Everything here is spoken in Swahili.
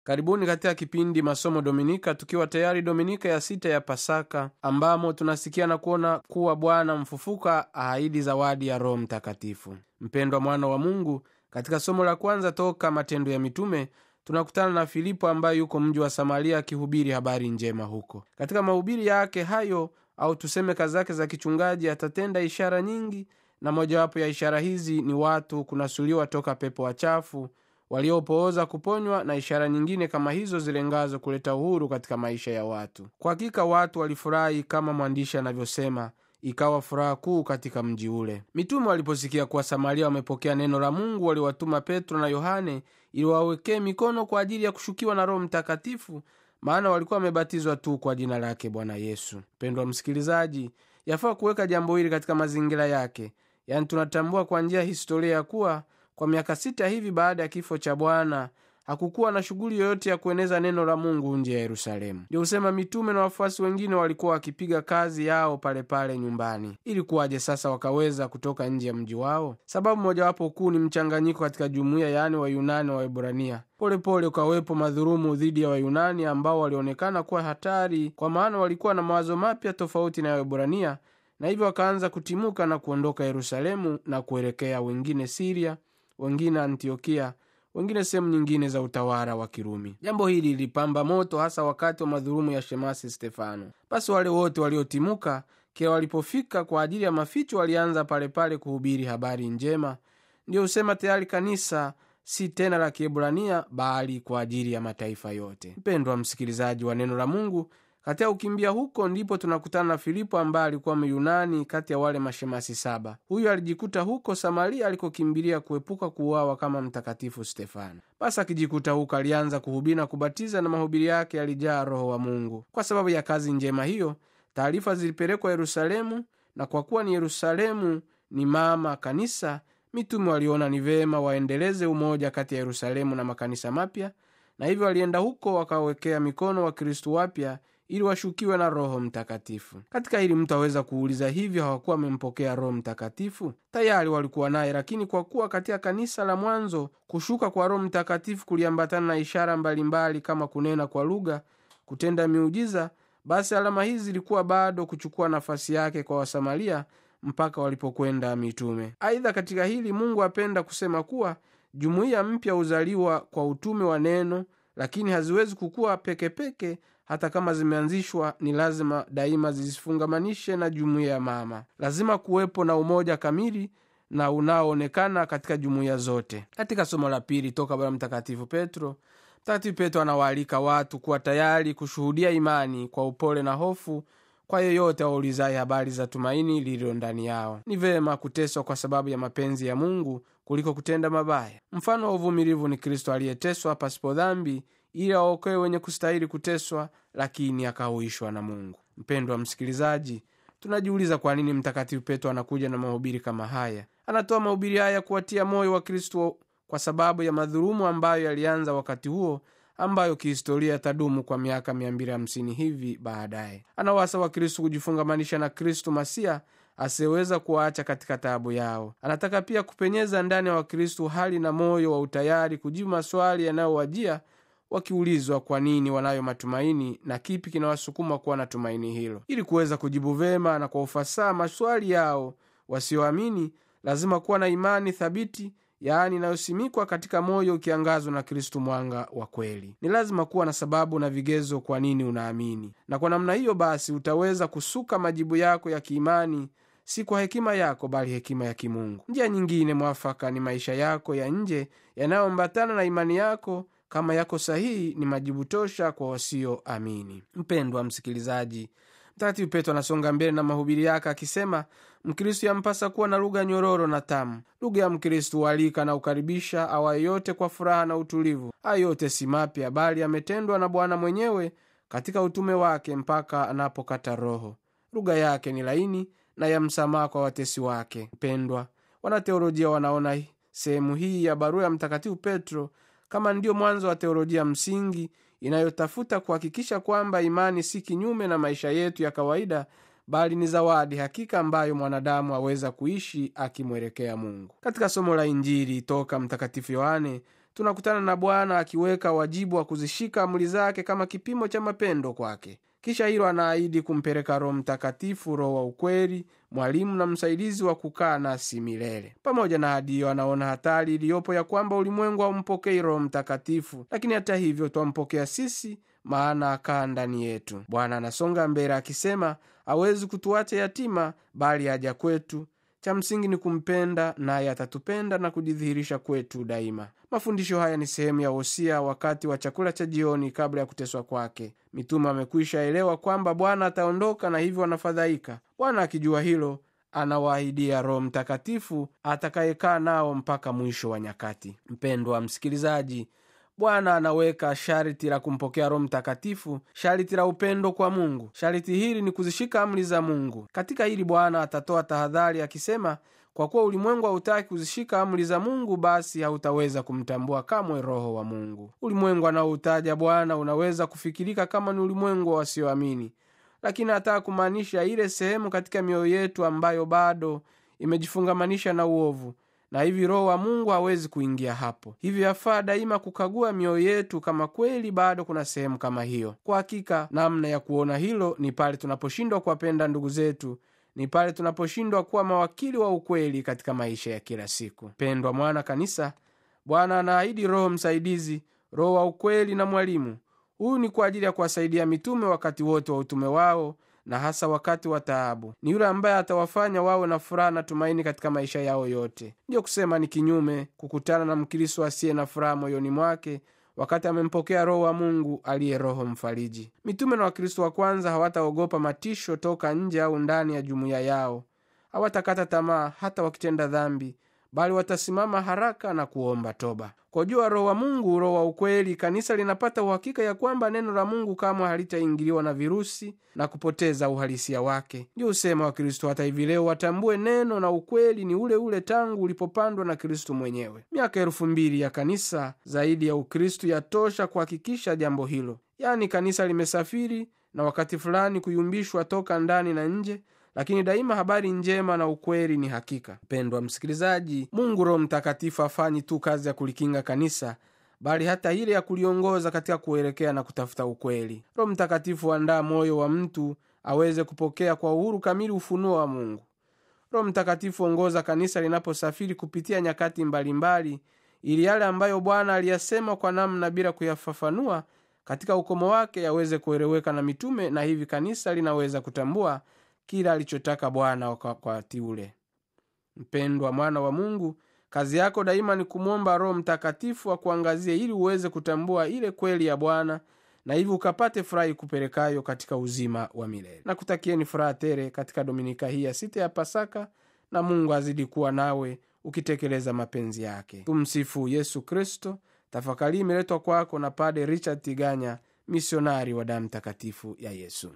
karibuni katika kipindi masomo dominika tukiwa tayari dominika ya sita ya pasaka ambamo tunasikia na kuona kuwa bwana mfufuka aahidi zawadi ya roho mtakatifu mpendwa mwana wa mungu katika somo la kwanza toka matendo ya mitume tunakutana na filipo ambaye yuko mji wa samaria akihubiri habari njema huko katika mahubiri yake hayo au tuseme kazi zake za kichungaji atatenda ishara nyingi na mojawapo ya ishara hizi ni watu kunasuliwa toka pepo wachafu waliopooza kuponywa na ishara nyingine kama hizo zilengazo kuleta uhuru katika maisha ya watu kwa hakika watu walifurahi kama mwandishi anavyosema ikawa furaha kuu katika mji ule mitume waliposikia kuwa samaria wamepokea neno la mungu waliwatuma petro na yohane ili wawekee mikono kwa ajili ya kushukiwa na roho mtakatifu maana walikuwa wamebatizwa tu kwa jina lake bwana yesu mpendwa msikilizaji yafaa kuweka jambo hili katika mazingira yake yaani tunatambua kwa njia ya historia ya kuwa kwa miaka sita hivi baada ya kifo cha bwana hakukuwa na shughuli yoyote ya kueneza neno la mungu nje ya yerusalemu ndio husema mitume na wafuasi wengine walikuwa wakipiga kazi yao palepale pale nyumbani ili kuwaje sasa wakaweza kutoka nje ya mji wao sababu mojawapo kuu ni mchanganyiko katika jumuiya yaani wayunani wa waebrania polepole ukawepo madhurumu dhidi ya wayunani ambao walionekana kuwa hatari kwa maana walikuwa na mawazo mapya tofauti na waebrania na hivyo wakaanza kutimuka na kuondoka yerusalemu na kuelekea wengine siria wengine antiokia wengine sehemu nyingine za utawala wa kirumi jambo hili lilipamba moto hasa wakati wa madhurumu ya shemasi stefano basi wale wote waliotimuka kila walipofika kwa ajili ya maficho walianza palepale kuhubiri habari njema ndiyo husema tayari kanisa si tena la kiebrania bali kwa ajili ya mataifa yote mpendwa msikilizaji wa neno la mungu katika kukimbia huko ndipo tunakutana na filipo ambaye alikuwa myunani kati ya wale mashemasi saba huyu alijikuta huko samaria alikokimbilia kuepuka kuuawa kama mtakatifu stefano basi akijikuta huko alianza kuhubiri na kubatiza na mahubiri yake yalijaa roho wa mungu kwa sababu ya kazi njema hiyo taarifa zilipelekwa yerusalemu na kwa kuwa ni yerusalemu ni mama kanisa mitume waliona ni vema waendeleze umoja kati ya yerusalemu na makanisa mapya na hivyo walienda huko wakawekea mikono wakristu wapya ili washukiwe na roho mtakatifu katika hili mtu aweza kuuliza hivyo hawakuwa wamempokea roho mtakatifu tayari walikuwa naye lakini kwa kuwa katika kanisa la mwanzo kushuka kwa roho mtakatifu kuliambatana na ishara mbalimbali mbali kama kunena kwa lugha kutenda miujiza basi alama hizi zilikuwa bado kuchukua nafasi yake kwa wasamaria mpaka walipokwenda mitume aidha katika hili mungu apenda kusema kuwa jumuiya mpya huzaliwa kwa utume wa neno lakini haziwezi kukuwa pekepeke peke, hata kama zimeanzishwa ni lazima daima zisifungamanishe na jumuiya ya mama lazima kuwepo na umoja kamili na unaoonekana katika jumuiya zote katika somo la pili toka bwana mtakatifu petro mtakatifu petro anawaalika watu kuwa tayari kushuhudia imani kwa upole na hofu kwa yeyote waulizaye habari za tumaini lililo ndani yao ni vema kuteswa kwa sababu ya mapenzi ya mungu kuliko kutenda mabaya mfano wa uvumilivu ni kristo aliyeteswa pasipo dhambi ili awaokoe wenye kustahili kuteswa lakini akahuishwa na mungu mpendwa msikilizaji tunajiuliza kwa nini mtakatifu petro anakuja na mahubiri kama haya anatoa mahubiri haya kuwatia moyo wa kristo kwa sababu ya madhurumu ambayo yalianza wakati huo ambayo kihistoria yatadumu kwa miaka 250 hivi baadaye anawasa wakristu kujifungamanisha na kristu masia asiyeweza kuwaacha katika taabu yao anataka pia kupenyeza ndani ya wakristu hali na moyo wa utayari kujibu maswali yanayowajia wakiulizwa kwa nini wanayo matumaini na kipi kinawasukuma kuwa na tumaini hilo ili kuweza kujibu vema na kwa ufasaha maswali yao wasioamini lazima kuwa na imani thabiti yaani inayosimikwa katika moyo ukiangazwa na kristu mwanga wa kweli ni lazima kuwa na sababu na vigezo kwa nini unaamini na kwa namna hiyo basi utaweza kusuka majibu yako ya kiimani si kwa hekima yako bali hekima ya kimungu njia nyingine mwafaka ni maisha yako ya nje yanayoambatana na imani yako kama yako sahihi ni majibu tosha kwa wasioamini mpendwa msikilizaji mtakatifu petro anasonga mbele na mahubiri yake akisema mkristu yampasa kuwa na lugha nyororo na tamu lugha ya mkristu hualika na ukaribisha awaye yote kwa furaha na utulivu haya yote si mapya bali ametendwa na bwana mwenyewe katika utume wake mpaka anapokata roho lugha yake ni laini na ya msamaha kwa watesi wake mpendwa wanateolojia wanaona sehemu hii ya barua ya mtakatifu petro kama ndiyo mwanzo wa teolojia msingi inayotafuta kuhakikisha kwamba imani si kinyume na maisha yetu ya kawaida bali ni zawadi hakika ambayo mwanadamu aweza kuishi akimwelekea mungu katika somo la injili toka mtakatifu yohane tunakutana na bwana akiweka wajibu wa kuzishika amri zake kama kipimo cha mapendo kwake kisha hilo anaahidi kumpeleka roho mtakatifu roho wa ukweli mwalimu na msaidizi wa kukaa nasi milele pamoja na hadi hiyo anaona hatari iliyopo ya kwamba ulimwengu haumpokei roho mtakatifu lakini hata hivyo twampokea sisi maana akaa ndani yetu bwana anasonga mbele akisema hawezi kutuacha yatima bali aja kwetu cha msingi ni kumpenda naye atatupenda na kujidhihirisha kwetu daima mafundisho haya ni sehemu ya wosia wakati wa chakula cha jioni kabla ya kuteswa kwake mitume amekwisha elewa kwamba bwana ataondoka na hivyo wanafadhaika bwana akijua hilo anawaahidia roho mtakatifu atakayekaa nao mpaka mwisho wa nyakati mpendwa msikilizaji bwana anaweka sharti la kumpokea roho mtakatifu sharti la upendo kwa mungu sharti hili ni kuzishika amri za mungu katika hili bwana atatoa tahadhari akisema kwa kuwa ulimwengu hautaki kuzishika amri za mungu basi hautaweza kumtambua kamwe roho wa mungu ulimwengu anaoutaja bwana unaweza kufikirika kama ni ulimwengu wa wasioamini lakini hataka kumaanisha ile sehemu katika mioyo yetu ambayo bado imejifungamanisha na uovu na hivi roho wa mungu hawezi kuingia hapo hivyo yafaa daima kukagua mioyo yetu kama kweli bado kuna sehemu kama hiyo kwa hakika namna ya kuona hilo ni pale tunaposhindwa kuwapenda ndugu zetu ni pale tunaposhindwa kuwa mawakili wa ukweli katika maisha ya kila siku pendwa mwana kanisa bwana anaahidi roho msaidizi roho wa ukweli na mwalimu huyu ni kwa ajili ya kuwasaidia mitume wakati wote wa utume wao na hasa wakati wa taabu ni yule ambaye atawafanya wawe na furaha na tumaini katika maisha yao yote ndiyo kusema ni kinyume kukutana na mkristo asiye na furaha moyoni mwake wakati amempokea roho wa mungu aliye roho mfariji mitume na wakristo wa kwanza hawataogopa matisho toka nje au ndani ya jumuiya yao hawatakata tamaa hata wakitenda dhambi bali watasimama haraka na kuomba toba kwa jua roho wa mungu roho wa ukweli kanisa linapata uhakika ya kwamba neno la mungu kamwe halitaingiliwa na virusi na kupoteza uhalisia wake ndio usema wa kristo hata hivi leo watambue neno na ukweli ni ule ule tangu ulipopandwa na kristo mwenyewe miaka elfu mbili ya kanisa zaidi ya ukristu yatosha kuhakikisha jambo hilo yaani kanisa limesafiri na wakati fulani kuyumbishwa toka ndani na nje lakini daima habari njema na ukweli ni hakika mpendwa msikilizaji mungu roho mtakatifu afanyi tu kazi ya kulikinga kanisa bali hata ile ya kuliongoza katika kuelekea na kutafuta ukweli roho mtakatifu huandaa moyo wa mtu aweze kupokea kwa uhuru kamili ufunuo wa mungu roho mtakatifu ongoza kanisa linaposafiri kupitia nyakati mbalimbali mbali, ili yale ambayo bwana aliyasema kwa namna bila kuyafafanua katika ukomo wake yaweze kueleweka na mitume na hivi kanisa linaweza kutambua kila alichotaka bwana wakati ule mpendwa mwana wa mungu kazi yako daima ni kumwomba roho mtakatifu akuangazie ili uweze kutambua ile kweli ya bwana na hivi ukapate furahi kupelekayo katika uzima wa milele na kutakieni furaha tere katika dominika hii ya sita ya pasaka na mungu azidi kuwa nawe ukitekeleza mapenzi yake tumsifu yesu kristo tafakari imeletwa kwako na pade richard tiganya misionari wa damu takatifu ya yesu